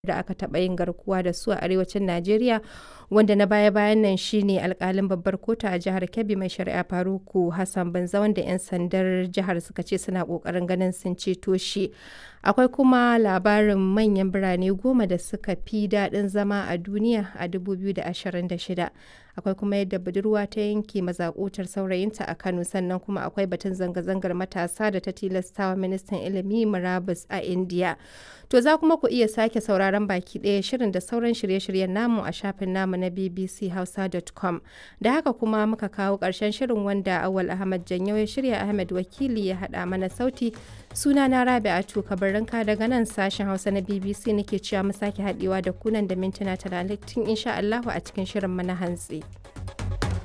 da aka taɓa yin garkuwa da su a arewacin Najeriya wanda na baya-bayan nan shine alkalin babbar kotu a jihar Kebbi mai shari'a Faruku Hassan Banza wanda 'yan sandar jihar suka ce suna kokarin ganin sun ceto shi. Akwai kuma labarin manyan birane goma da suka fi daɗin zama a duniya a 2026. Akwai kuma yadda budurwa ta yanke mazakutar saurayinta a Kano sannan kuma akwai batun zanga-zangar matasa da ta tilastawa ministan ilimi murabus a India. To za kuma ku iya sake sauraron baki ɗaya shirin da sauran shirye-shiryen namu a shafin namu na bbchausa.com. Da haka kuma muka kawo ƙarshen shirin wanda Awal Ahmad Janyo ya shirya Ahmed Wakili ya haɗa mana sauti. Suna na Rabi'atu Kabarinka daga nan sashen Hausa na BBC nake cewa mu sake haɗewa da kunan da mintuna talatin insha Allahu a cikin shirin mana hantsi.